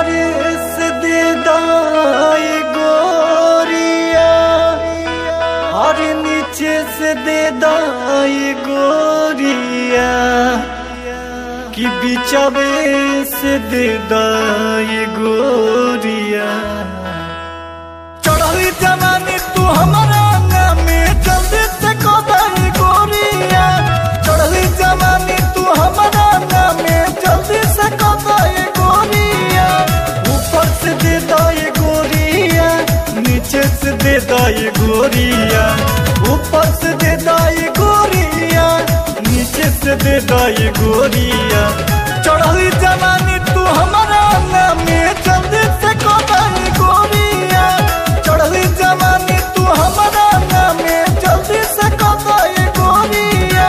ऊपर से दे दाई गोरिया और नीचे से दे दाई गोरिया कि बिचवे से दे दाई गोरिया चढ़ली जवानी तू हमारा नामे जल्दी से कदाई गोरिया चढ़ली जवानी तू हमारा नामे जल्दी से कदाई गोरिया ऊपर से दे दाई गोरिया नीचे से दे दाई गोरिया ऊपर से दे दाई गोरिया नीचे से दे दाई गोरिया चढ़ली जवानी तू हमारा नामे जल्दी से कदाई गोरिया चढ़ली जवानी तू हमारा नामे जल्दी से कदाई गोरिया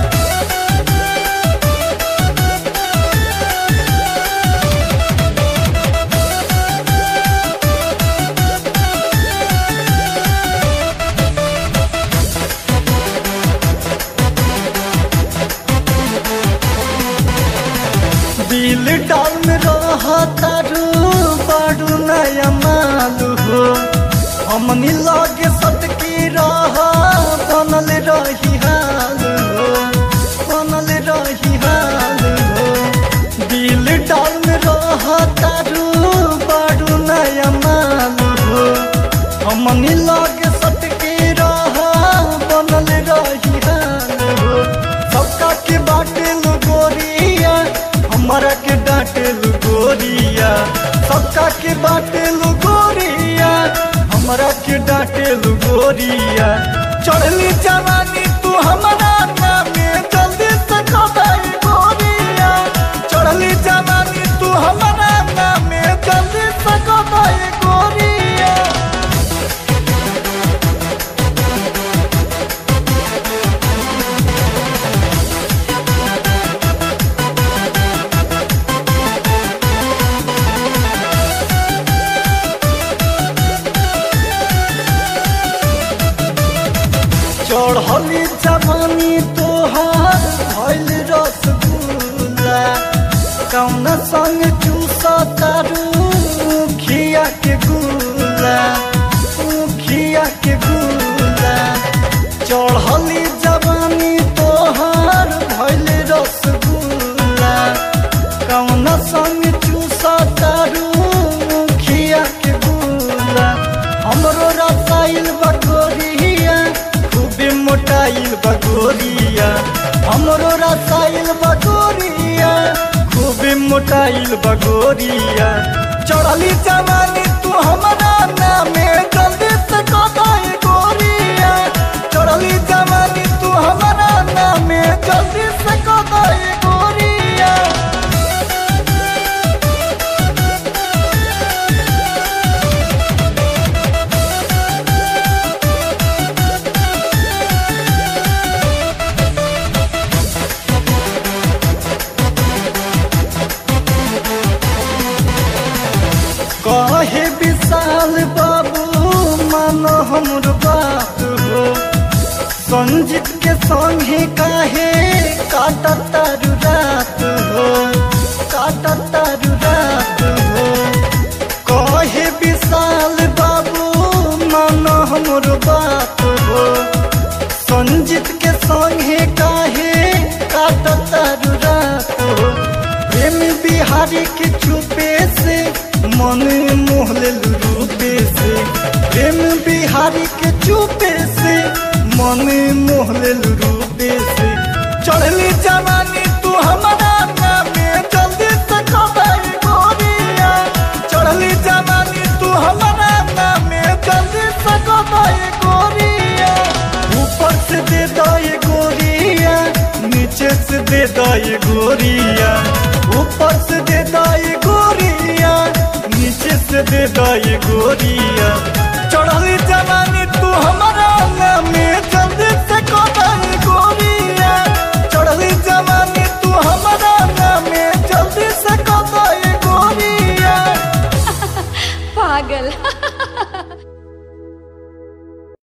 दिल डाल में रहा तारू बारू नया मालू हो हमनी लागे सटकी रहा बनल रही हाल हो बनल रही हाल हो दिल डाल में रहा तारू बारू नया मालू हो हमनी लागे सटकी रहा बनल रही हाल हो सबका के बाटे लो गोरिया हमारा के डांटे लो गोरिया सबका के बाटे लो गोरिया हमारा के डांटे लो गोरिया चढ़ली जवानी तू हमारा नामे जल्दी से कदाई गोरिया चढ़ली जवानी तू हमारा नामे जल्दी से कदाई गोरिया चढ़ली जवानी तोहार भइल रसगुल्ला कौन संग चूसा तारू खिया के गुला खिया के गुला चढ़ली जवानी तोहार भइल रसगुल्ला कौन संग चूसा तारू खिया के गुला हमरो रसाइल बकोरिया खूबे मोटाइल बगोरिया हमरो रसाइल बगोरिया खूबे मोटाइल बगोरिया चढ़ली जवानी तू हमारा नामे जल्दी से कदाई गोरिया चढ़ली जवानी तू हमारा नामे जल्दी से कदाई गोरिया कहे विशाल बाबू मानो हमर बात हो संजीत के संगे काहे काटा तारू रात हो काटा तारू रात हो कहे विशाल बाबू मानो हमर बात हो संजीत के संगे काहे काटा तारू रात हो प्रेम बिहारी के चुपे से मन मोहले रूपे से प्रेम बिहारी के चुपे से मन मोहले रूपे से चढ़ली जवानी तू हमारा नामे जल्दी से कदाई गोरिया चढ़ली जवानी तू हमारा नामे जल्दी से कदाई गोरिया ऊपर से दे दाई गोरिया नीचे से दे दाई गोरिया ऊपर से दे दाई गोरिया नीचे से दे दाई गोरिया